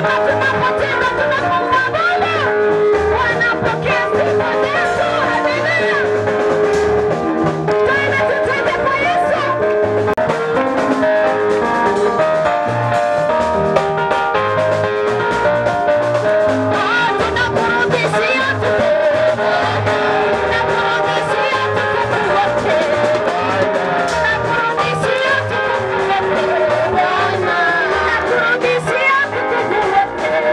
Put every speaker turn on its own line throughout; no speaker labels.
Nakurudishia tukufu wote.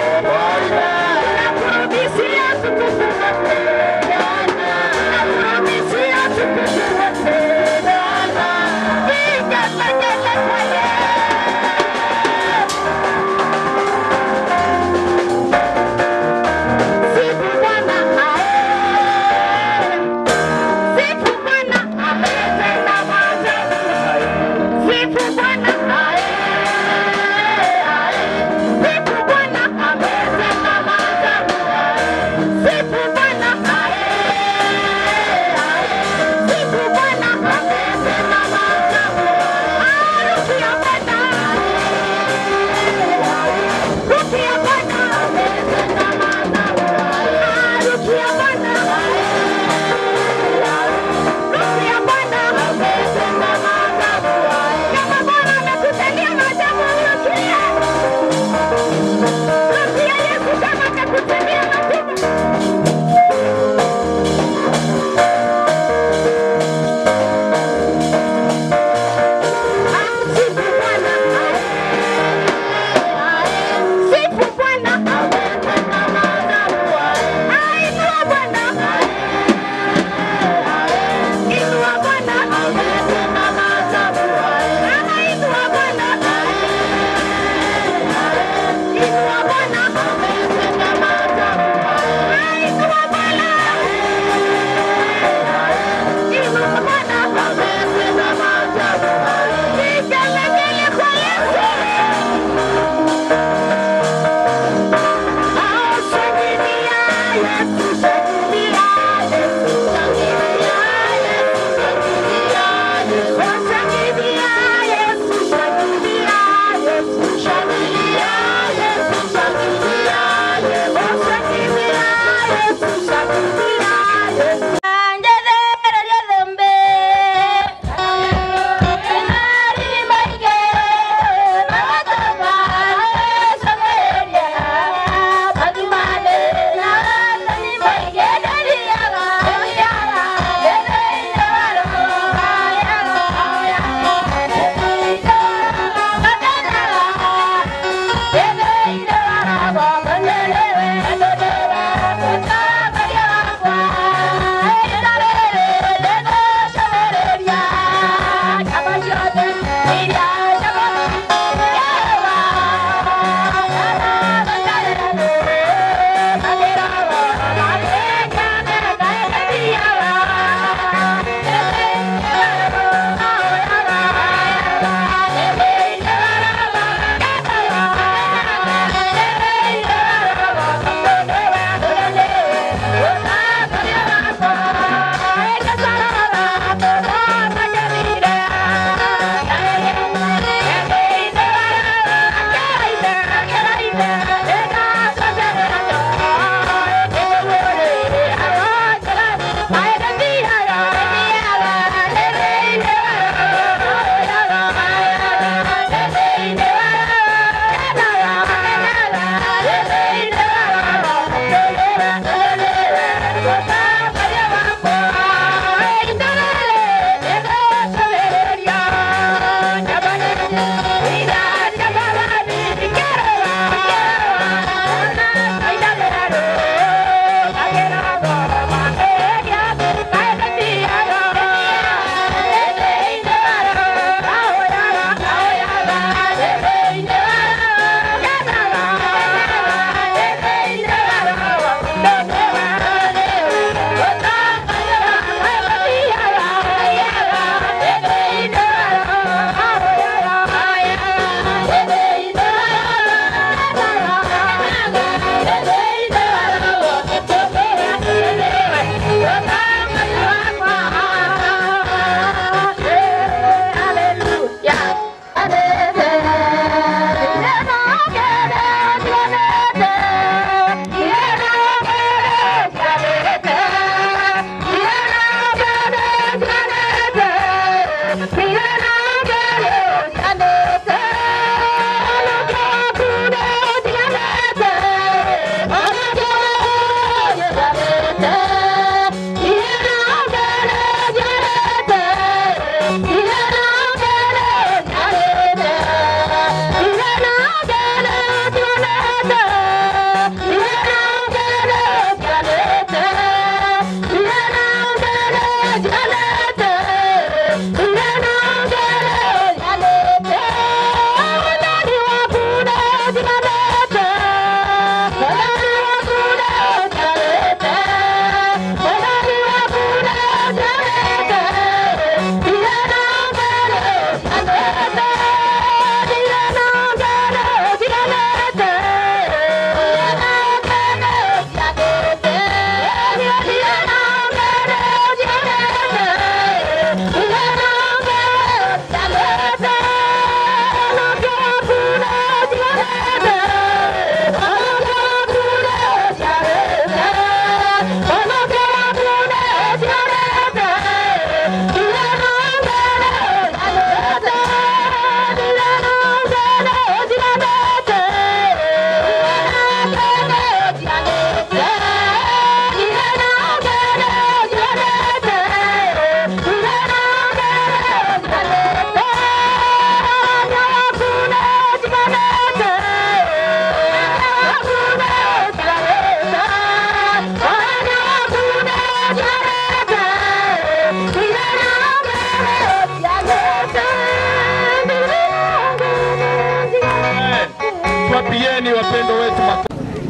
Wapigieni wapendo wetu makofi.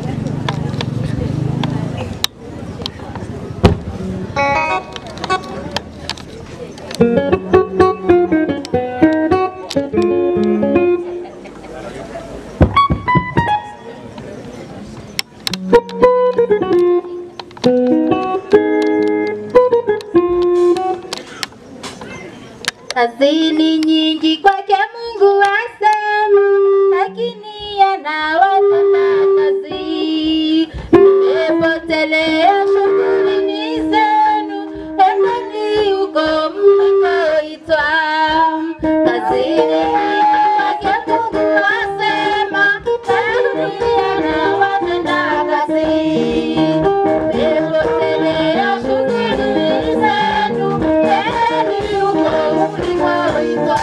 Hazini nyingi kwake Mungu asema, lakini anawatenda kazi. Mmepotelea shughulini zenu, endeni huko mlikoitwa. Hazini nyingi kwake Mungu asema, lakini anawatenda kazi. Mmepotelea shughulini zenu, endeni huko mlikoitwa.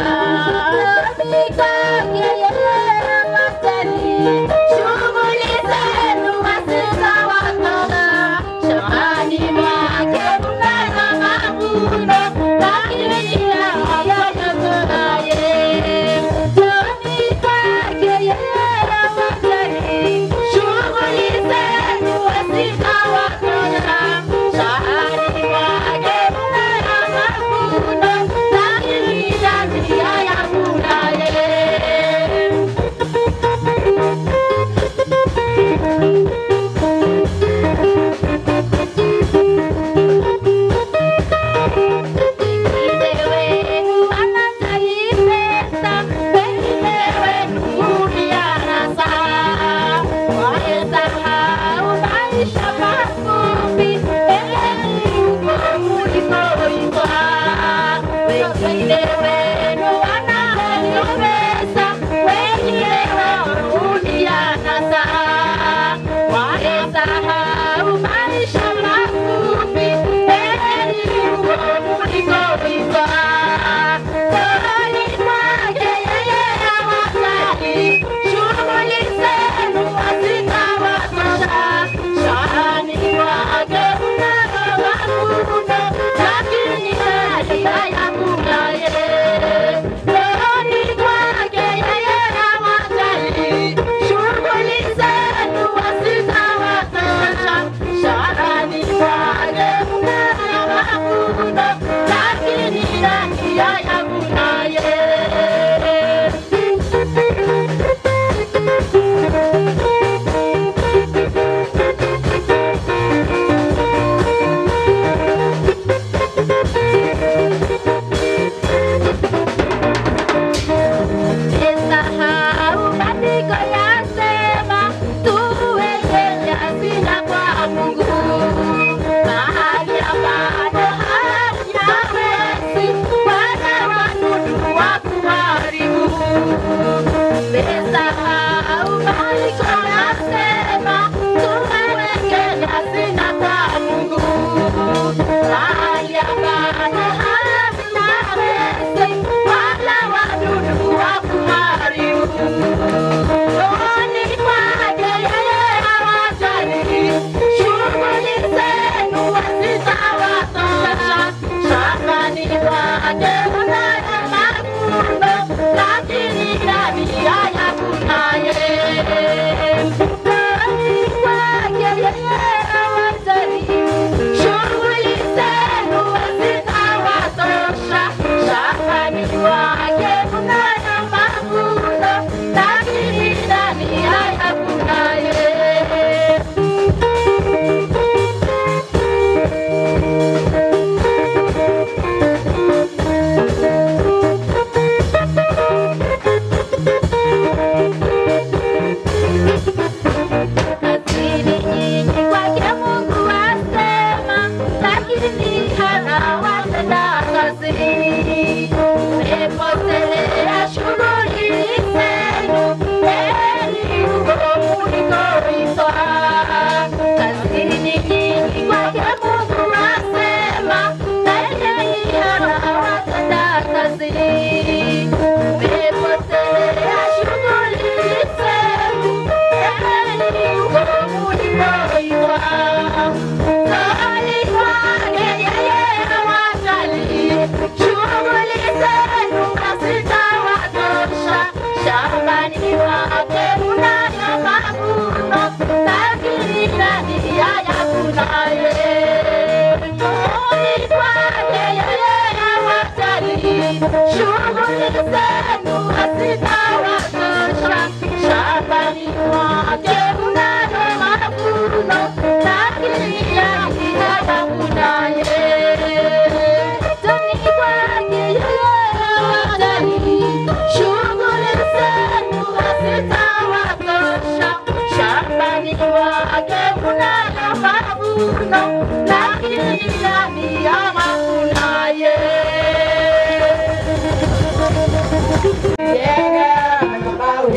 Shughuli zenu hazitawatoka shambani mwake mnana mavuno, lakini hayajakonaye. Shambani kwake yeye hawajali. Shughuli zenu hazitawatoka shambani mwake mnana mavuno, lakini hayajakonaye.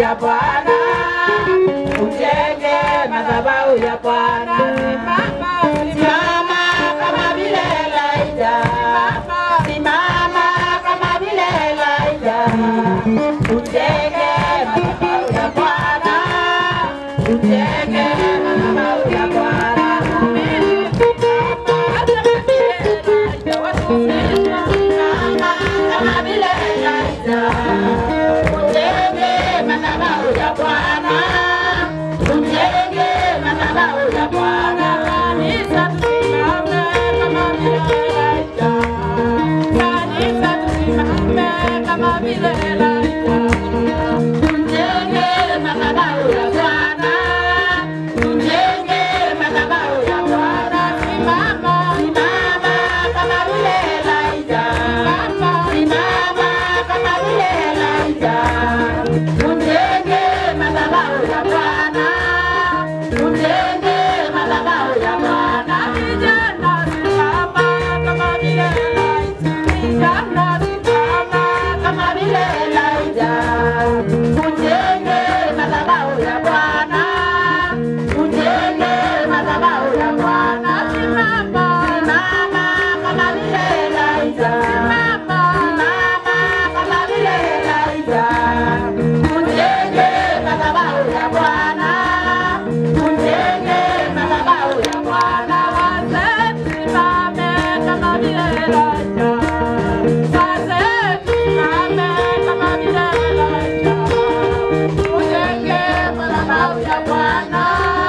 ya Bwana, ujenge madhabahu ya Bwana. Simama kama vile Elijah, simama kama vile Elijah, ujenge madhabahu ya Bwana, ujenge madhabahu ya Bwana. Simama kama vile Elijah, ujenge madhabahu ya Bwana, ujenge madhabahu ya Bwana. Kanisa tusimame kama vile Elijah, kanisa tusimame kama vile Elijah, tujenge madhabahu ya Bwana, tujenge madhabahu ya Bwana. Simama, simama kama vile Elijah, simama kama vile Elijah, tujenge madhabahu ya Bwana, tujenge madhabahu ya Bwana. Vijana simama kama vile Elijah, vijana simama kama vile Elijah, tujenge madhabahu ya Bwana, tujenge madhabahu ya Bwana. Simama, simama kama vile Elijah, simama, simama kama vile Elijah, tujenge madhabahu ya Bwana, tujenge madhabahu ya Bwana. Wazee simame kama vile Elijah, wazee simame kama vile Elijah, tujenge madhabahu ya Bwana,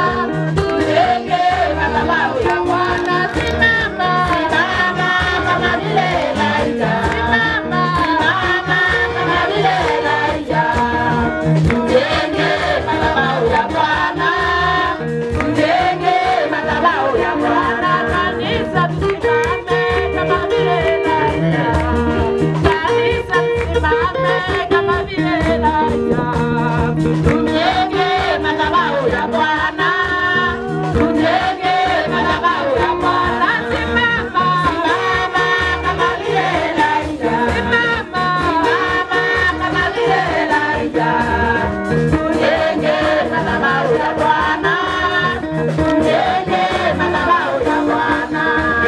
tujenge madhabahu ya Bwana. Simama, simama kama vile Elijah, simama, simama kama vile Elijah, tujenge madhabahu ya Bwana, tujenge madhabahu ya Bwana. Kanisa tusimame kama vile Elijah, kanisa tusimame kama vile Elijah, tujenge madhabahu ya Bwana, tujenge madhabahu ya Bwana. Simama, simama kama vile Elijah, simama, simama kama vile Elijah, tujenge madhabahu ya Bwana, tujenge madhabahu ya Bwana.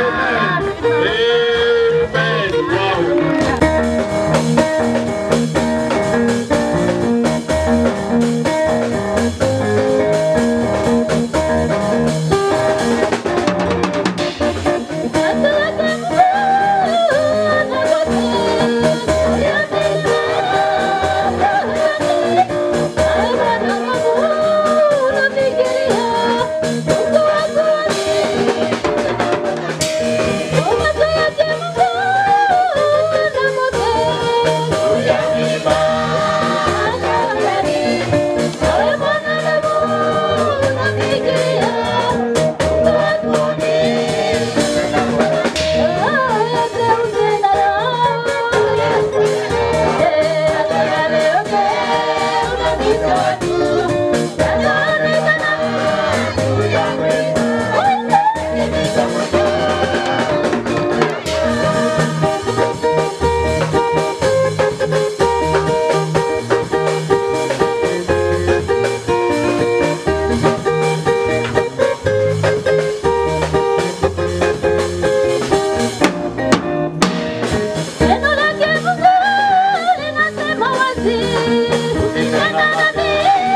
Neno lake Mungu linasema wazi, usitengane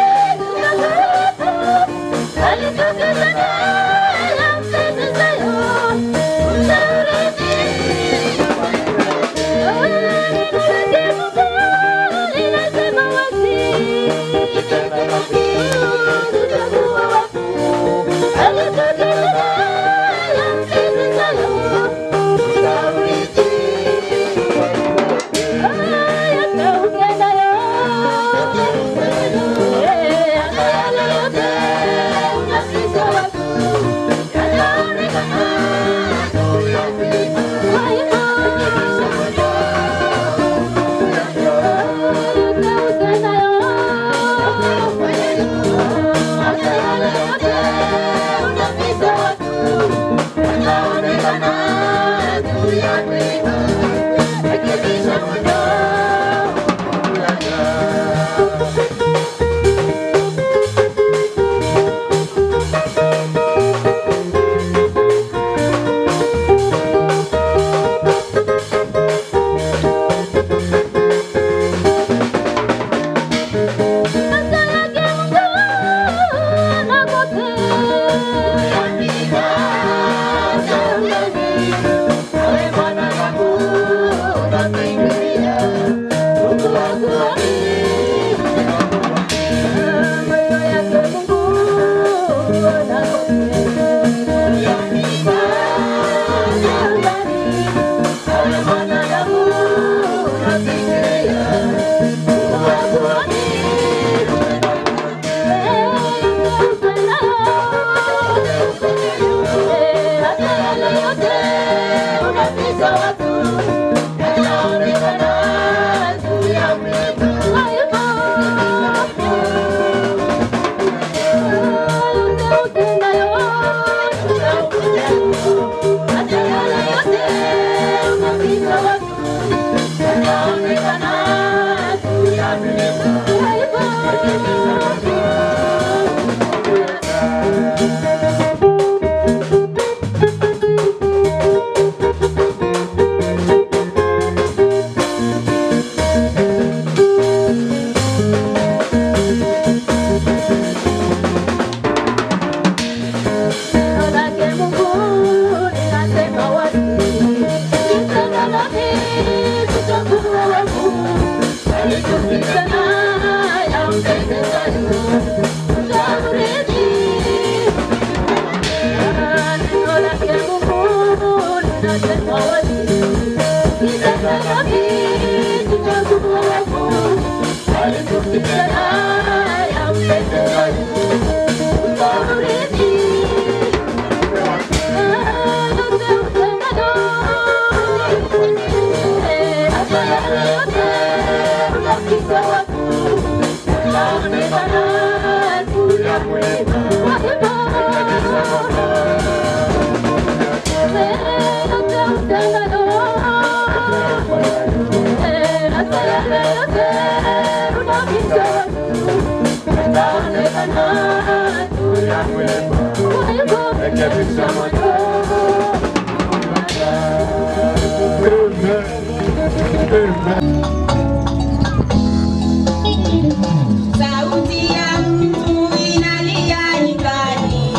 Sauti ya mtu inalia nyikani,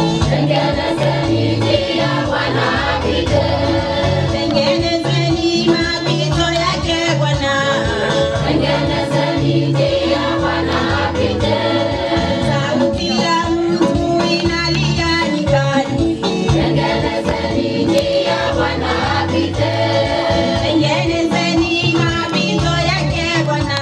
tengenezeni mapito yake Bwana. Sauti ya mtu inalia nyikani, tengenezeni mapito yake Bwana.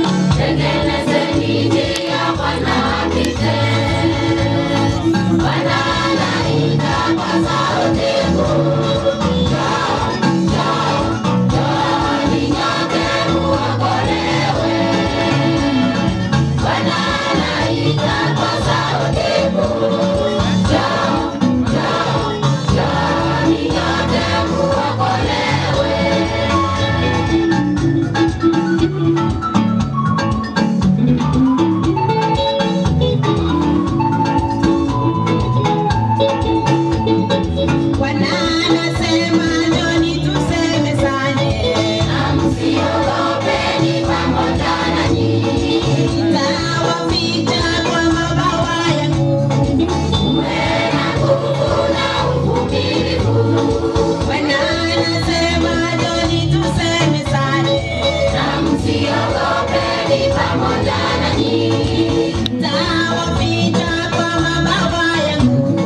Bwana anasema njoni tusemezane, nitawaficha kwa mabawa yangu. Bwana anasema njoni tusemezane, nitawaficha kwa mabawa yangu.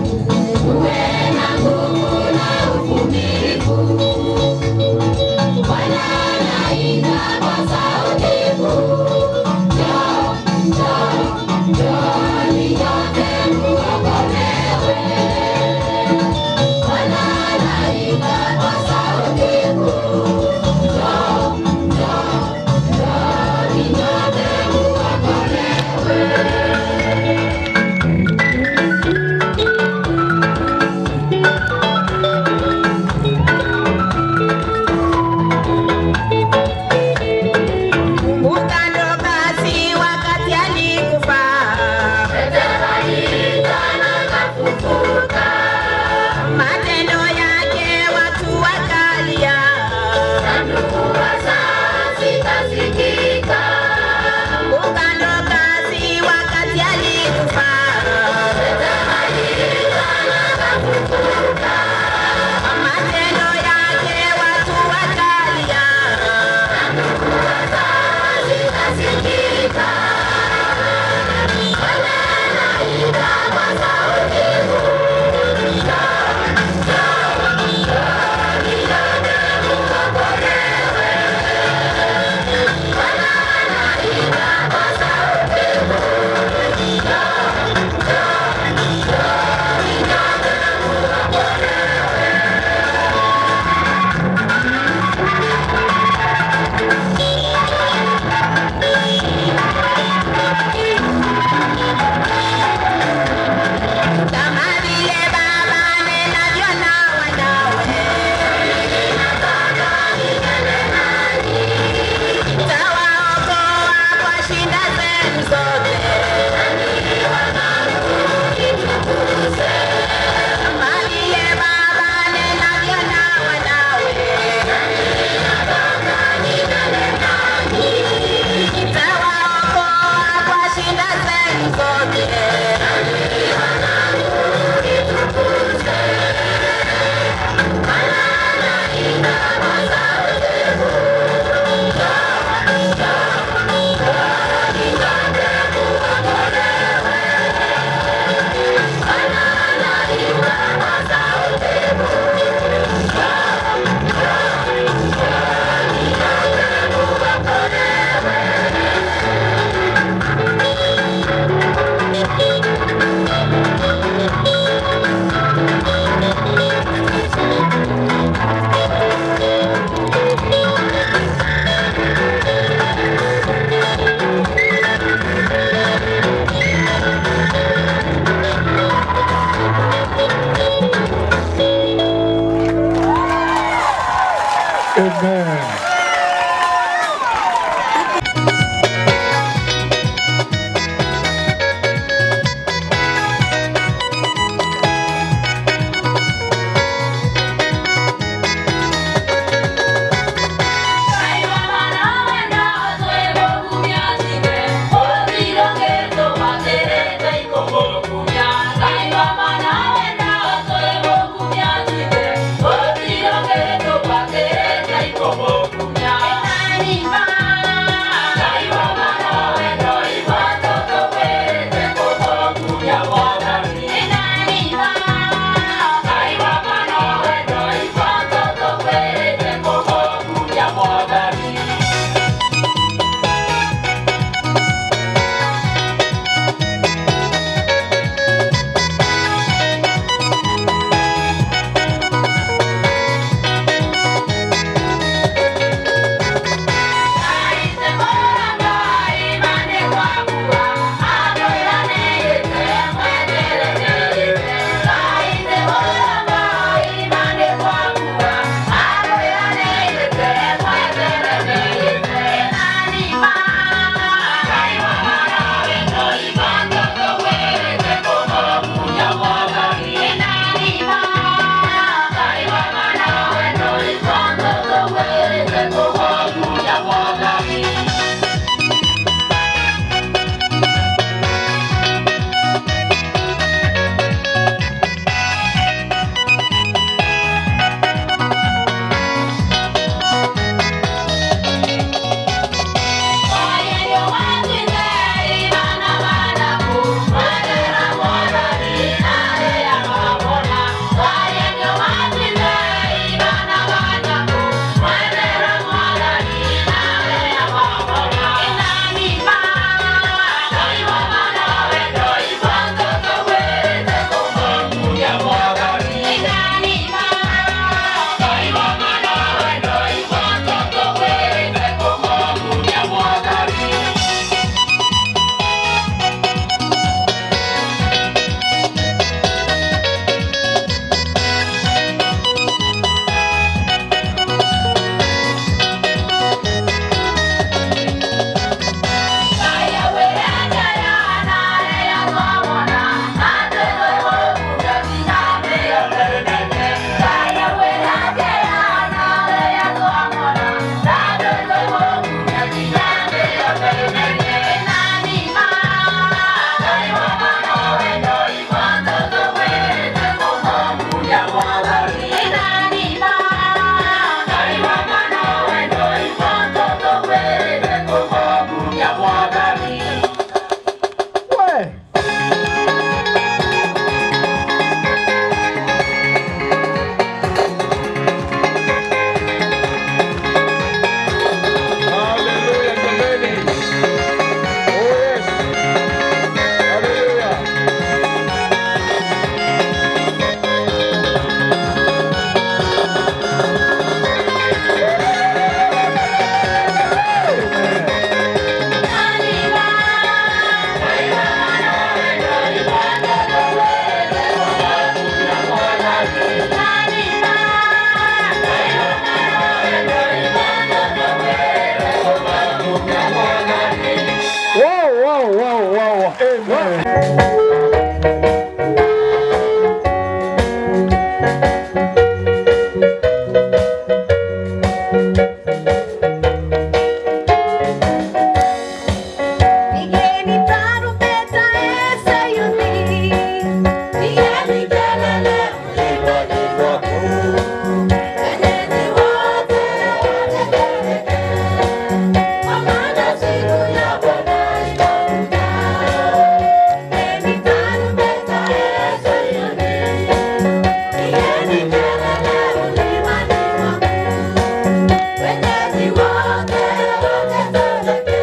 Pigeni tarumbeta Sayuni, pigeni kelele mlimani mwangu. Eneni wote watetemeke, kwa maana siku ya Bwana inakuja. Pigeni tarumbeta Sayuni, pigeni kelele mlimani mwangu. Eneni wote watetemeke,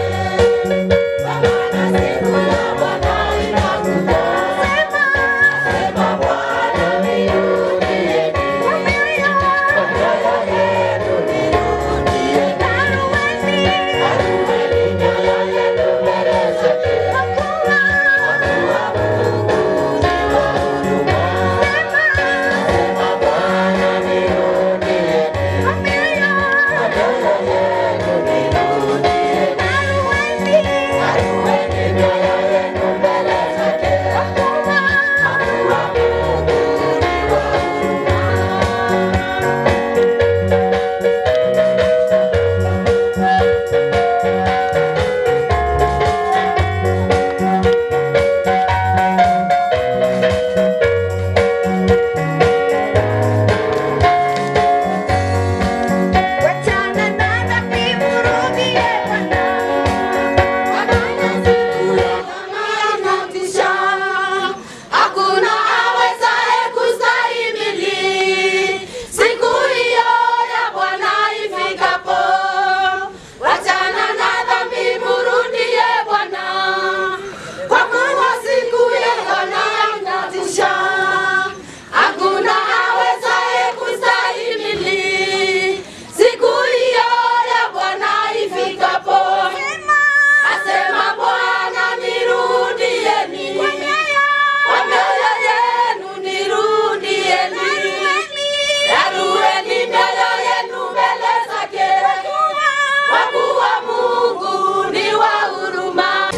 Wachana na dhambi, mrudie Bwana. Kwa maana siku ya Bwana inatisha. Hakuna awezaye kustahimili siku hiyo ya Bwana ifikapo. Wachana na dhambi, mrudie Bwana. Kwa kuwa siku ya Bwana inatisha. Hakuna awezaye kustahimili siku hiyo ya Bwana ifikapo. Asema Bwana, nirudieni kwa mioyo yenu, nirudieni, yarueni mioyo yenu mbele zake, kwa kuwa Mungu ni wa huruma.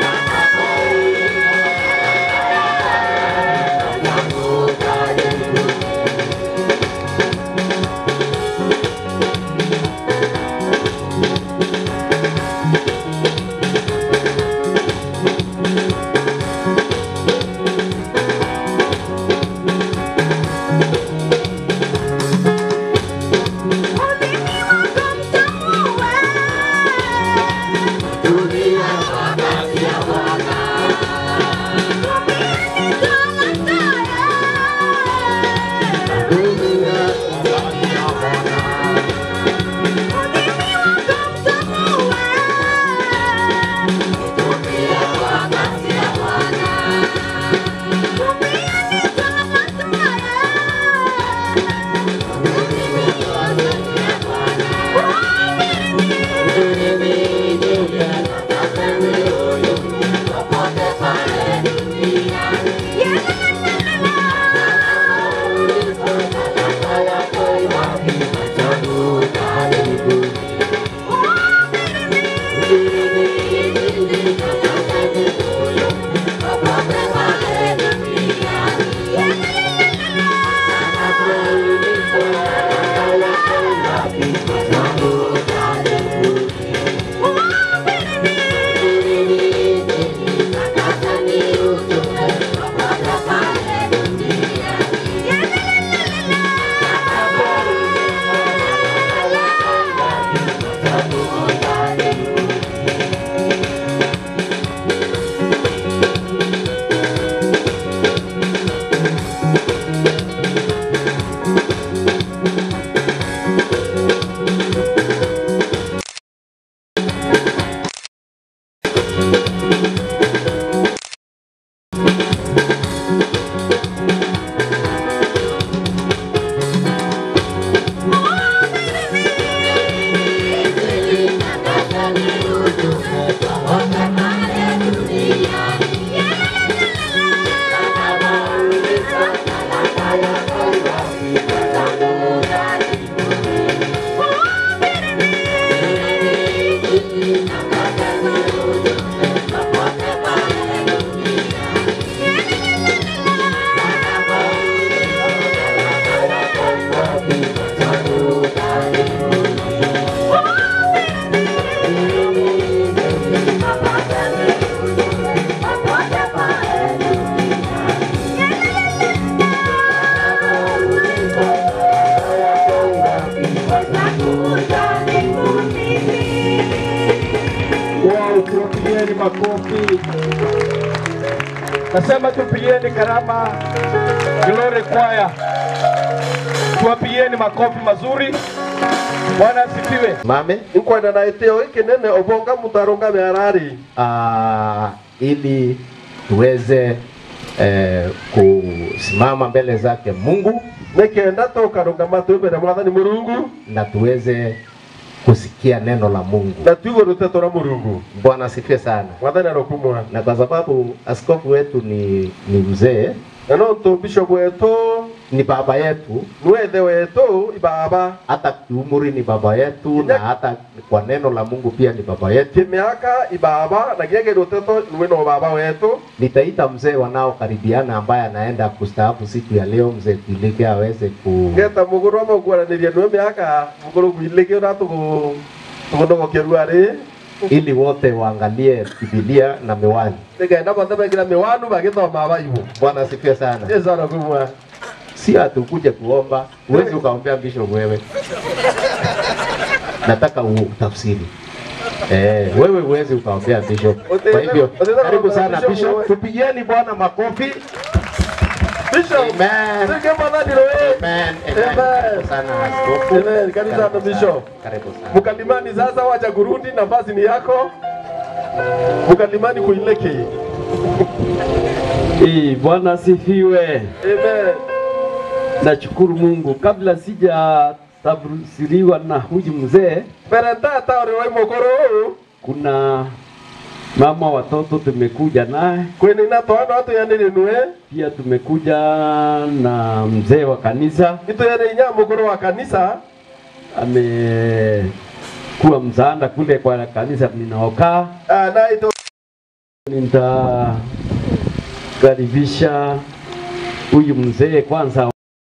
Thank Nasema tupigieni Karama Glory Choir, tuwapigieni makofi mazuri. Bwana asifiwe.
mame
inkwenda na itio ikinene obonga mutarunga miarari
uh, ili tuweze eh, kusimama mbele zake Mungu
nikenda tukarunga matu mbere mwathani murungu
na tuweze kusikia neno la Mungu.
na tuigo ruteto ra murungu
Bwana asifiwe sana.
mwathani arokumwa
Na kwa sababu askofu wetu ni, ni mzee,
na no ntu bishop wetu
ni baba yetu,
niwe ithe wetu ibaba
hata kiumri ni baba yetu, na hata kwa neno la Mungu pia ni baba yetu.
kimiaka ibaba na giege ruteto niwe no baba wetu
Nitaita mzee wanaokaribiana ambaye anaenda kustaafu siku ya leo, mzee Pilike aweze ku
ngeta muguru wa maguaraniria niwe miaka muguru gwilike na tugu tugunogokia ruari
ili wote waangalie Biblia na miwani.
nigenda bothe begira miwanu bagithoma baibu
Bwana asifiwe sana.
yesu arokumwa
Si atukuje kuomba, huwezi ukaombea bishop wewe. Nataka utafsiri. Eh, wewe huwezi ukaombea bishop. Kwa hivyo karibu sana bishop, tupigieni Bwana makofi.
bishop
Amen.
sige mwathani roe
Amen.
Amen.
Amen. Karibu sana askofu.
Amen. Karibu sana, Bishop.
Karibu sana.
mkalimani sasa wacha kurudi nafasi ni yako mkalimani kuileke
Eh, Bwana asifiwe.
amen
Nashukuru Mungu. Kabla sija tafsiriwa na huyu mzee,
mbere tata uri wai mukuru
kuna mama watoto tumekuja naye,
kwinina twana atuyandiri nue
pia tumekuja na mzee wa kanisa
ituyandiri nya mukuru wa kanisa
amekuwa msaada kule kwa kanisa ninaokaa.
Ah, na ito
Nitakaribisha huyu mzee kwanza.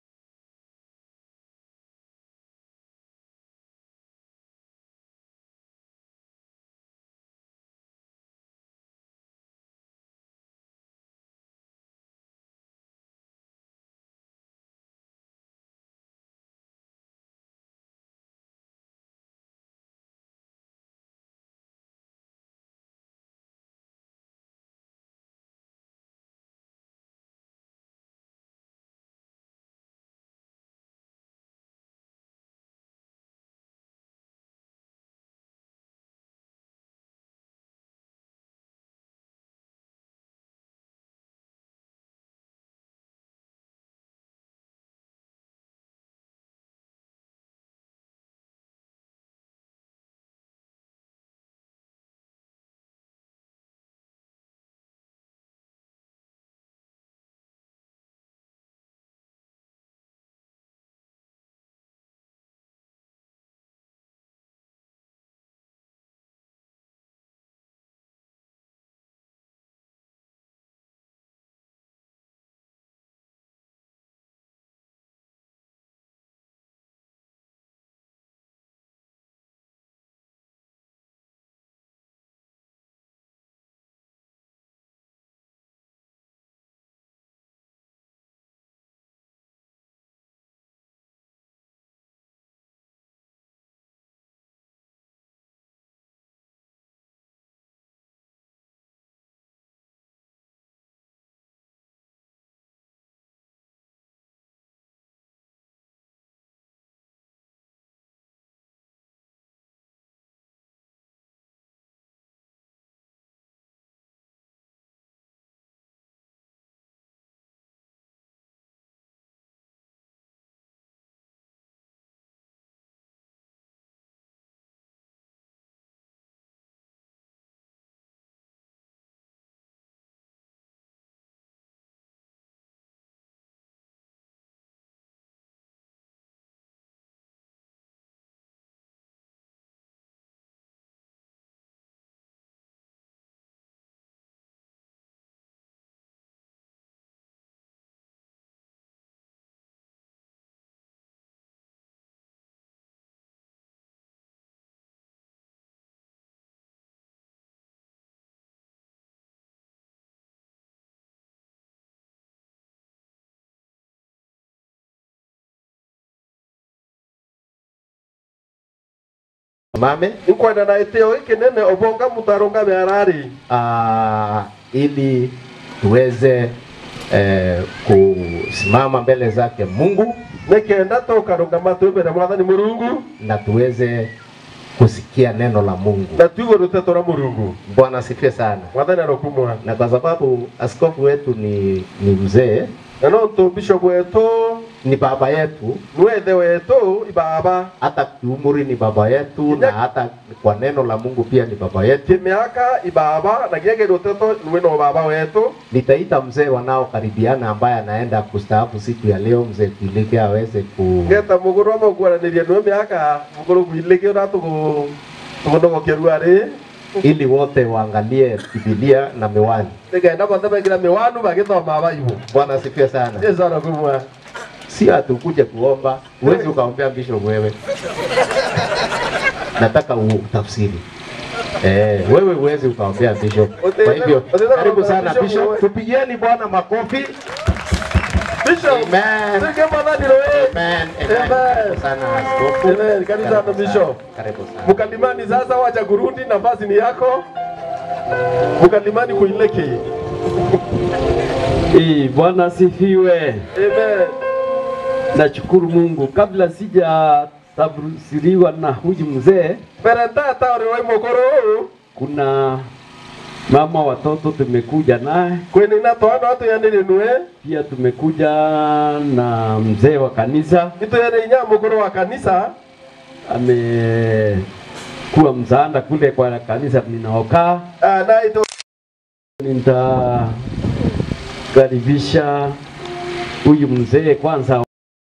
Mame,
inkwenda na itio ikinene obonga mutarunga miarari
uh, ili tuweze eh, kusimama mbele zake Mungu
nikenda tukarungama twi mbere mwathani murungu
na tuweze kusikia neno la Mungu.
na tuigue ruteto rwa murungu
Bwana asifiwe sana.
mwathani arokumwa
Na kwa sababu askofu wetu ni, ni mzee,
na no ntu bishop wetu
ni baba yetu,
niwe ithe wetu ibaba
hata kiumri ni baba yetu, na hata kwa neno la Mungu pia ni baba yetu.
kimiaka ibaba na giege ruteto niwe no baba wetu
Nitaita mzee wanaokaribiana ambaye anaenda kustaafu siku ya leo, mzee Kilike aweze ku
ngeta muguru wa maguaraniria niwe miaka muguru gwilike ura tugu tugunogokia ruari
ili wote waangalie Biblia na miwani.
nigenda bothe begira miwanu bagithoma baibu
Bwana asifiwe sana.
jesu arokumwa
Si atukuje kuomba, huwezi ukaombea bishop wewe. Nataka utafsiri. Eh, wewe huwezi ukaombea bishop. Kwa hivyo karibu sana bishop, tupigieni Bwana makofi.
bishop
Amen.
sige mwathani roe
Amen.
Amen.
Amen. Karibu sana askofu.
Amen. Karibu sana,
Karibu
bishop.
Karibu sana.
Mkalimani sasa wacha kurudi, nafasi ni yako. Mkalimani kuileke.
Eh, Bwana asifiwe.
Amen.
Nashukuru Mungu. Kabla sija tafsiriwa na huyu mzee,
Mbere tata uri wai mukuru
kuna mama watoto tumekuja naye,
kwini na twana watu yanire nwe
pia tumekuja na mzee wa kanisa
itu yene inya mukuru wa kanisa
amekuwa msaada kule kwa kanisa ninaokaa.
Ah, na itu
Nitakaribisha huyu mzee kwanza.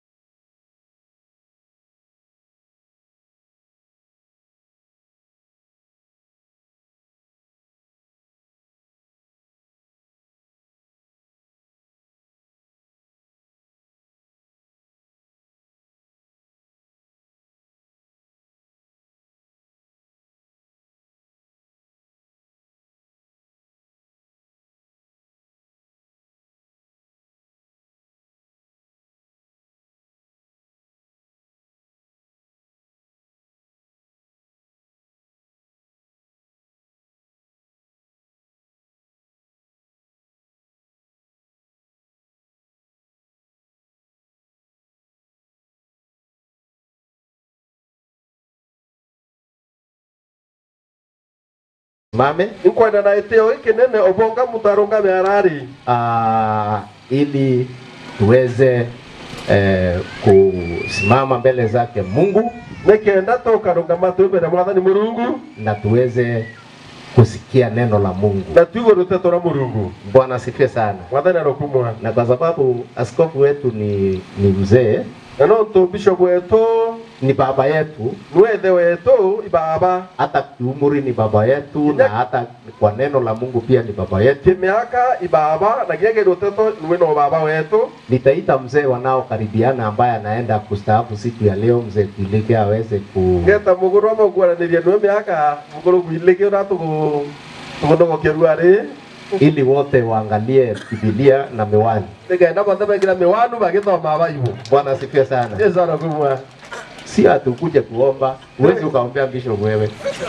Mame
inkwenda na itio ikinene obonga mutarunga miarari
uh, ili tuweze eh, kusimama mbele zake Mungu
nikenda tukarungama twi mbere mwathani murungu
na tuweze kusikia neno la Mungu.
na tuigue ruteto rwa murungu
Bwana asifiwe sana.
mwathani arokumwa
Na kwa sababu askofu wetu ni, ni mzee,
na no ntu bishop wetu
ni baba yetu,
niwe ithe wetu ibaba
hata kiumri ni baba yetu, na hata kwa neno la Mungu pia ni baba yetu.
kimiaka ibaba na giege ruteto niwe no baba wetu
Nitaita mzee wanaokaribiana ambaye anaenda kustaafu siku ya leo, mzee Kilike aweze ku
ngeta muguru wa maguaraniria niwe miaka muguru gwilike ura tugu tugunogokia ruari
ili wote waangalie Biblia na miwani.
nigenda bothe begira miwanu bagithoma baibu
Bwana asifiwe sana.
jesu arokumwa
Si atukuje kuomba, huwezi ukaombea bishop wewe.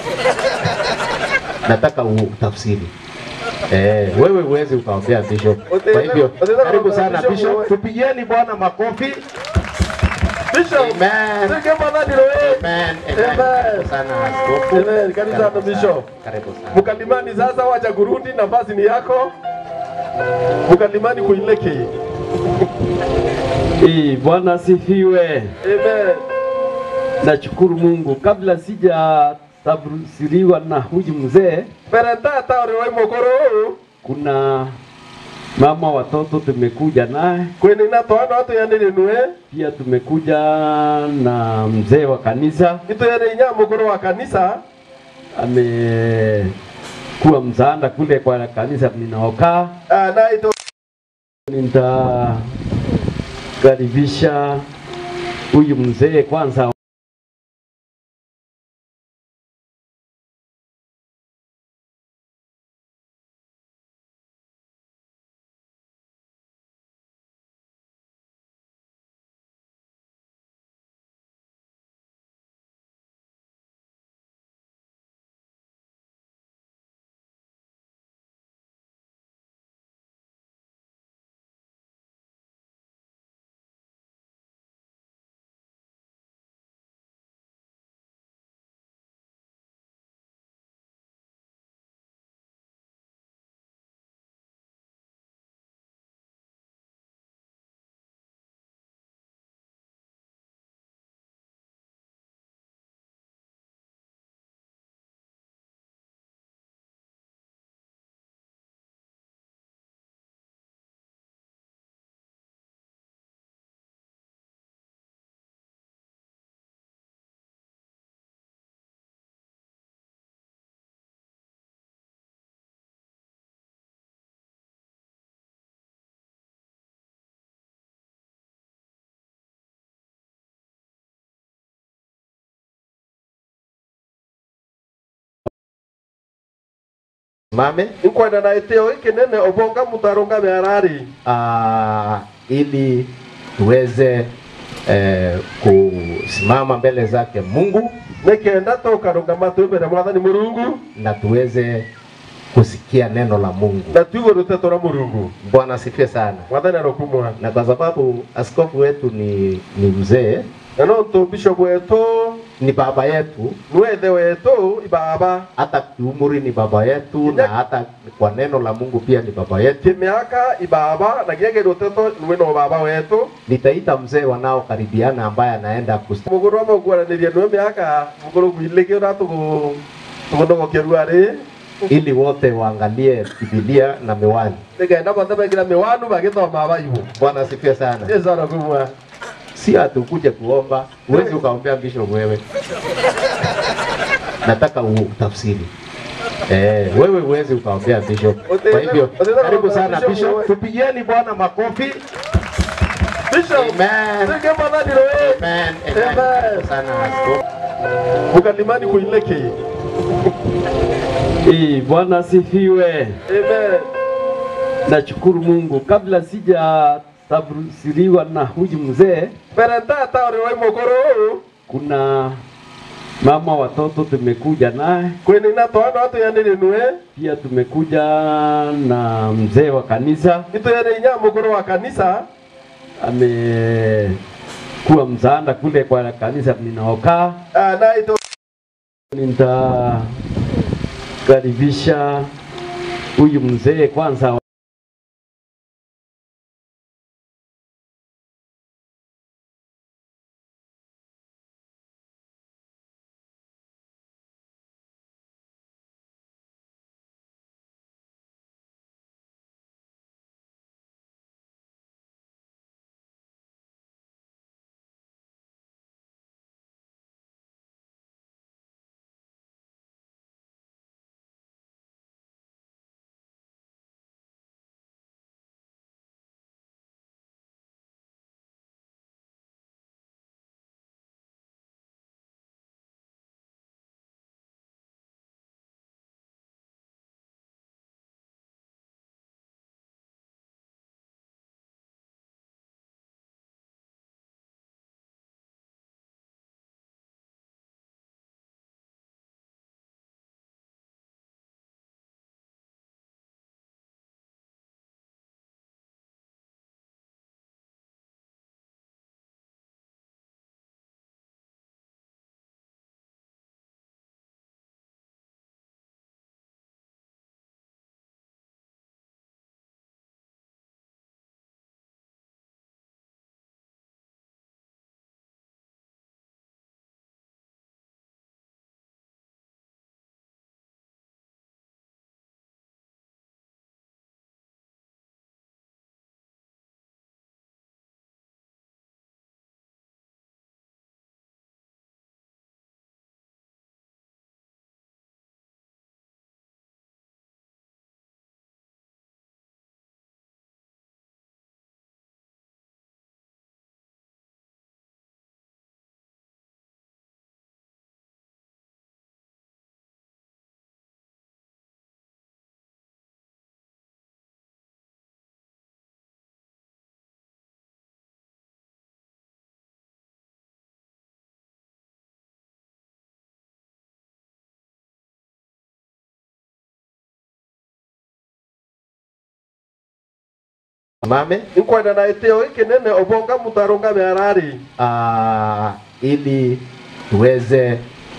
Nataka utafsiri. Eh, wewe huwezi ukaombea bishop. Kwa hivyo karibu sana bishop, tupigieni Bwana makofi.
bishop
Amen.
sige mwathani roe
Amen.
Amen.
Amen. Karibu sana askofu.
Amen. Karibu sana, bishop.
Karibu sana.
mkalimani sasa wacha kurudi nafasi ni yako mkalimani kuileke
Eh, Bwana asifiwe.
amen
Nashukuru Mungu. Kabla sija tafsiriwa na huyu mzee,
mbere tata uri wai mukuru
kuna mama watoto tumekuja naye,
kwini na twana watu yanire nwe
pia tumekuja na mzee wa kanisa
itu yene inya mukuru wa kanisa
amekuwa msaada kule kwa kanisa ninaokaa.
Ah, na itu
Nitakaribisha huyu mzee kwanza
Mame
nkwenda na itio ikinene obonga mutarunga miarari
uh, ili tuweze eh, kusimama mbele zake Mungu
nikenda tukarunga matu mbere mwathani murungu
na tuweze kusikia neno la Mungu.
na tuigo ruteto ra murungu
Bwana asifiwe sana.
mwathani arokumwa
Na kwa sababu askofu wetu ni, ni mzee,
na nontu bishop wetu
ni baba yetu,
niwe ithe wetu ibaba
hata kiumri ni baba yetu, na hata kwa neno la Mungu pia ni baba yetu.
kimiaka ibaba na giege ruteto niwe no baba wetu
Nitaita mzee wanaokaribiana ambaye anaenda kusta
muguru wa maguaraniria niwe miaka muguru gwiligi ura tugu tugunogokia ruari
ili wote waangalie Biblia na miwani.
nigenda bothe begira miwanu bagithoma baibu
Bwana asifiwe sana.
jesu arokumwa
si atukuje kuomba, huwezi ukaombea bishop wewe. Nataka utafsiri. Eh, wewe huwezi ukaombea bishop. Kwa hivyo karibu sana bishop, tupigieni Bwana makofi.
bishop
Amen.
sige mwathani roe
Amen.
Amen.
Amen. Karibu sana askofu.
mukalimani kuileki
Eh, Bwana asifiwe.
amen
Nashukuru Mungu. Kabla sija tafsiriwa na huyu mzee,
mbere tata uri wai muguru
kuna mama watoto tumekuja naye,
kwinina twana atuyanire nue
pia tumekuja na mzee wa kanisa
ituyane inya muguru wa kanisa
amekuwa msaada kule kwa kanisa ninaokaa.
Ah, na itu
Nitakaribisha huyu mzee kwanza.
Mame
nkwenda na itio ikinene obonga mutarunga miarari
uh, ili tuweze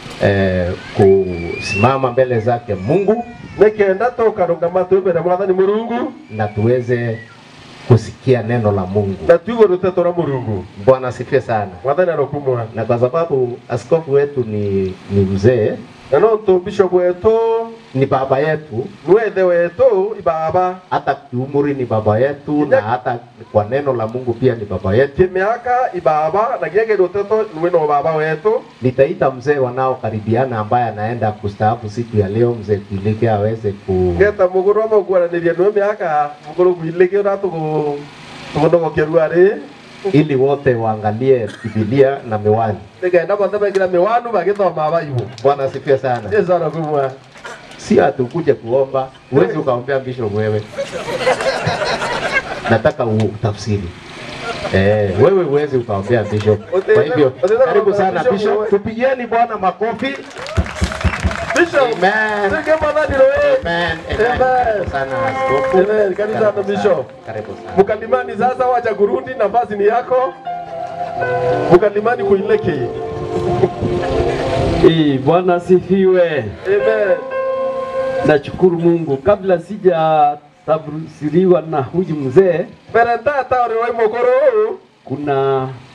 eh, kusimama mbele zake Mungu
nikenda tukarunga matu mbere mwathani murungu
na tuweze kusikia neno la Mungu.
na tuigo ruteto ra murungu
Bwana asifiwe sana.
mwathani arokumwa
Na kwa sababu askofu wetu ni, ni mzee,
na nontu bishop wetu
ni baba yetu,
niwe ithe wetu ibaba
hata kiumri ni baba yetu, na hata kwa neno la Mungu pia ni baba yetu.
kimiaka ibaba na giege ruteto niwe no baba wetu
Nitaita mzee wanaokaribiana ambaye anaenda kustaafu siku ya leo, mzee Kilike aweze ku
ngeta muguru wa maguaraniria niwe miaka muguru gwiligi ura tugu tugunogokia ruari
ili wote waangalie Biblia na miwani.
nigenda bothe begira miwanu bagithoma baibu
Bwana asifiwe sana.
jesu arokumwa
si hatukuja kuomba, huwezi ukaombea bishop wewe. Nataka utafsiri. Eh, wewe huwezi ukaombea bishop. Kwa hivyo karibu sana bishop, tupigieni Bwana makofi.
Bishop.
Amen.
Sige madhani wewe.
Amen.
Amen.
Amen. Karibu sana askofu.
Amen. Karibu sana, Bishop.
Karibu sana.
Mkalimani sasa wacha kurudi, nafasi ni yako. Mkalimani kuileke.
Eh, Bwana asifiwe.
Amen.
Nashukuru Mungu. Kabla sija tafsiriwa na huyu mzee,
Perenta tauri wa mokoro.
kuna